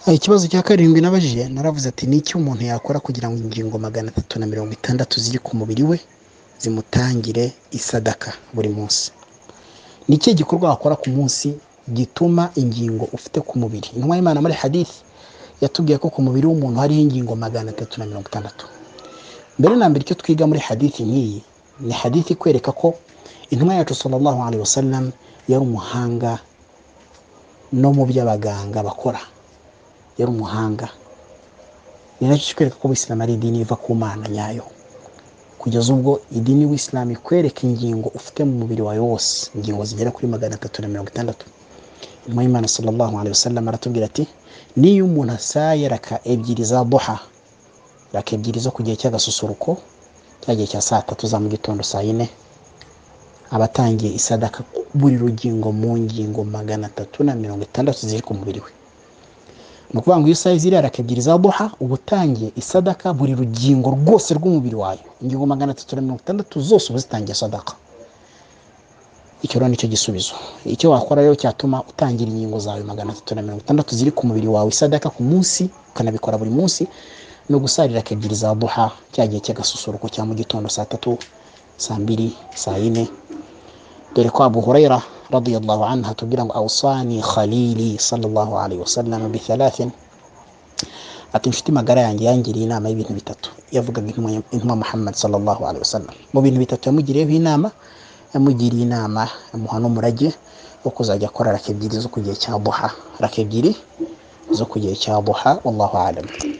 Ikibazo cya karindwi nabajije naravuze ati ni iki umuntu yakora kugira ngo ingingo magana atatu na mirongo itandatu ziri ku mubiri we zimutangire isadaka buri munsi ni ikihe gikorwa wakora ku munsi gituma ingingo ufite ku mubiri intumwa y'imana muri hadithi yatubwiye ko ku mubiri w'umuntu hariho ingingo magana atatu na mirongo itandatu mbere na mbere icyo twiga muri hadithi nk'iyi ni hadithi ikwereka ko intumwa yacu sallallahu alaihi wasallam yari umuhanga no mu byo abaganga bakora yari umuhanga ni nacyo kikwereka ko ubuyisilamu ari idini iva ku mana nyayo kugeza ubwo idini y'ubuyisilamu ikwereka ingingo ufite mu mubiri wawe wose ingingo zigera kuri magana atatu na mirongo itandatu intumwa y'imana sallallahu alaihi wasallam aratubwira ati niyo umuntu asaye raka ebyiri za duha raka ebyiri zo ku gihe cy'agasusuruko cya gihe cya saa tatu za mu gitondo saa yine aba atangiye isadaka buri rugingo mu ngingo magana atatu na mirongo itandatu ziri ku mubiri we ni ukuvuga ngo iyo usaye ziriya raka ebyiri za duha uba utangiye isadaka buri rugingo rwose rw'umubiri wayo ingingo magana atatu na mirongo itandatu zose uba zitangiye sadaka icyo rero nicyo gisubizo icyo wakora rero cyatuma utangira ingingo zawe magana atatu na mirongo itandatu ziri ku mubiri wawe isadaka ku munsi ukanabikora buri munsi ni ugusarira ebyiri za duha cya gihe cy'agasusuruko cya mu gitondo saa tatu saa mbiri saa yine dore ko abu hurayra radiyallahu anhu atubwira ngo awusani khalili sallallahu alaihi wasallam bi thalathin ati inshuti magara yanjye yangiriye inama y'ibintu bitatu yavugaga intumwa muhammad sallallahu alaihi wasallam mu bintu bitatu yamugiriyeho inama yamugiriye inama amuha n'umurage wo kuzajya akora raka ebyiri zo ku gihe cya duha raka ebyiri zo ku gihe cya duha wallahu alam